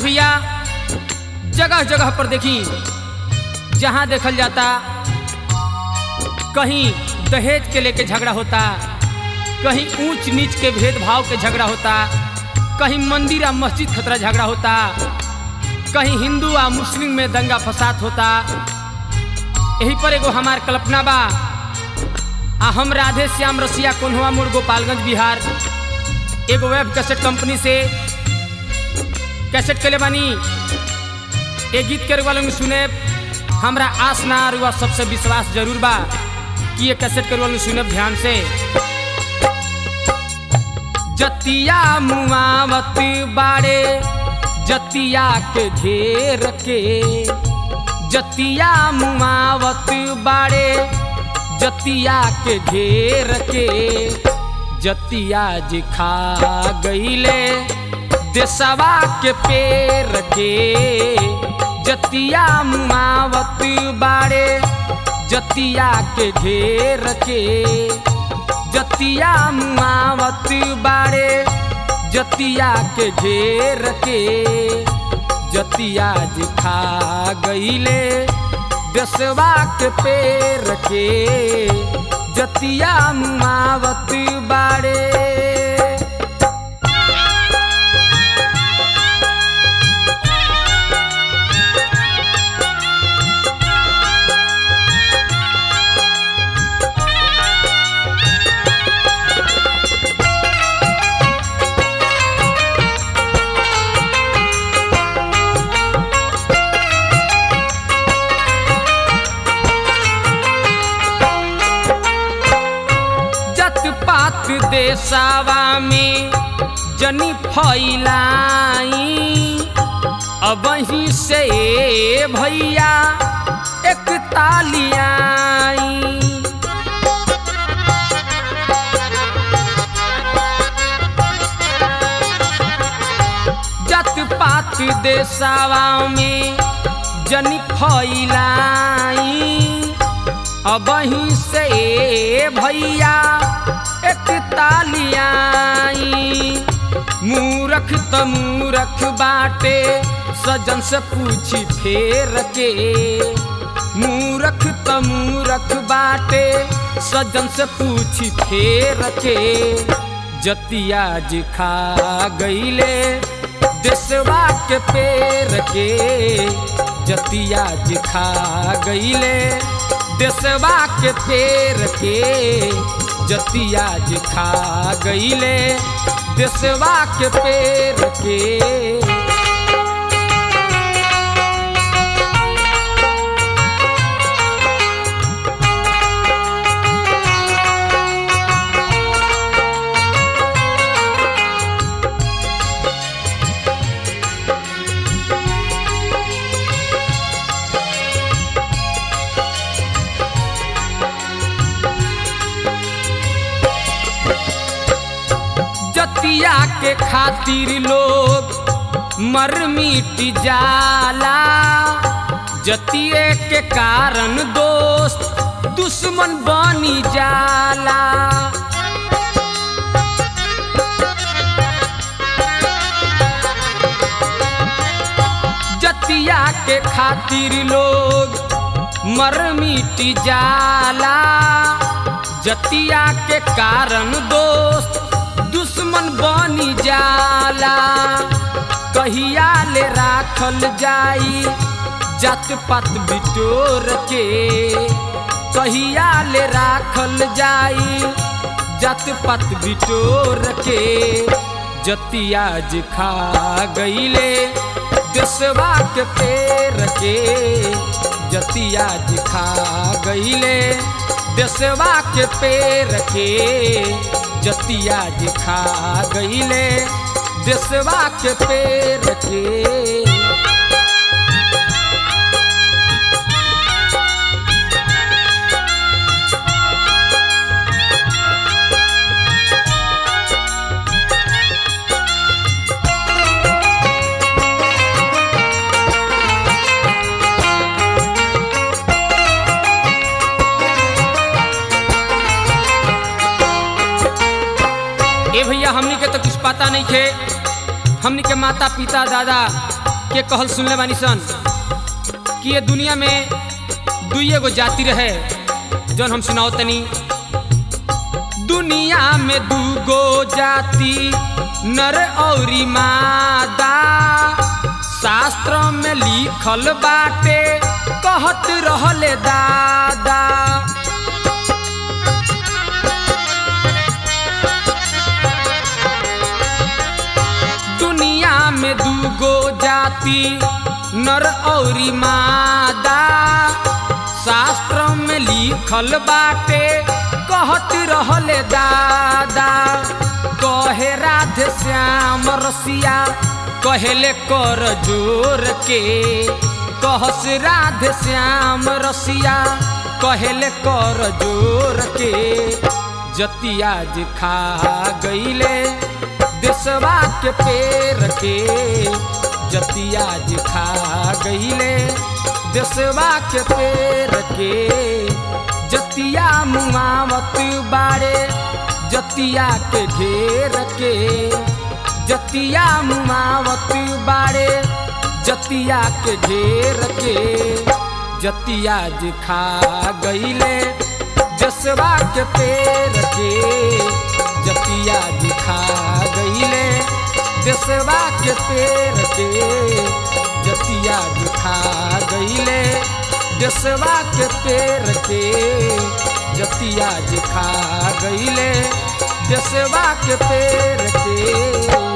भैया जगह जगह पर देखी जहाँ देखल जाता कहीं दहेज के लेके झगड़ा होता कहीं ऊंच नीच के भेदभाव के झगड़ा होता कहीं मंदिर आ मस्जिद खतरा झगड़ा होता कहीं हिंदू आ मुस्लिम में दंगा फसाद होता यही पर एगो हमार कल्पना बा आ हम राधे श्याम रसिया कोन्हुआ मोड़ गोपालगंज बिहार एगो वेब कैसेट कंपनी से कैसेट के ले बानी ए गीत के वालों में सुने हमरा आस ना रुआ सबसे विश्वास जरूर बा कि ये कैसेट के वालों सुने ध्यान से जतिया मुआवत बाड़े जतिया के घेर के जतिया मुआवत बाड़े जतिया के घेर के जतिया जी खा गईले देसवा के पेर के जतिया मुआवत बाड़े जतिया के घेर के जतिया मुआवत बाड़े जतिया के घेर के जतिया जी खा गईले देसवा के पेर के जतिया मुआवत बाड़े जत पात देसावा में जनी फैलाई अब ही से भैया एक तालियाई जत पात देसावा में जनी फैलाई अब ही से भैया एक तालियाई मूरख त मूरख बाटे सजन से पूछी फेर के मूरख त मूरख बाटे सजन से पूछी फेर के जतिया जी खा गईले देसवा के पेर के जतिया जी खा गईले देसवा के पेर के जतिया जी खा गईले देसवा के पेर के जतिया के खातिर लोग मर मिट जाला जतिये के कारण दोस्त दुश्मन बनी जाला जतिया के खातिर लोग मर मिट जाला जतिया के कारण दोस्त दुश्मन बनी जाला कहिया ले राखल जाई जात पात बिटोर के कहिया ले राखल जाई जात पात बिटोर के जतिया जी खा गईले देसवा के पेर के जतिया जी खा गईले देसवा के पेर के जतिया जी खा गईले देसवा के पेर के ए भैया हमनी के तो कुछ पता नहीं थे हमनी के माता पिता दादा के कहल सुनले बानी सन कि ये दुनिया में दुइये गो जाति रहे जौन हम सुनाओ तनी दुनिया में दूगो जाति नर औरी मादा शास्त्र में लिखल बाटे कहत रहले दादा दुनिया में दूगो जाति नर औरी मादा शास्त्र में लिखल बाटे कहत रहले दादा कहे राधे श्याम रसिया कहले कर जोर के कहस राधे श्याम रसिया कहले कर जोर के जतिया जे खा गईले देशवा के पेड़ के जतिया जे खा गईले देशवा के पेड़ के जतिया मुआवत बाड़े जतिया के घेर के जतिया मुआवत बाड़े जतिया के घेर के जतिया जे खा गईले जसवा के पेड़ के जतिया जे खा गईले देशवा के पेड़ के जतिया जे खा गईले देशवा के पेड़ के जतिया जे खा गईले देशवा के पेड़ के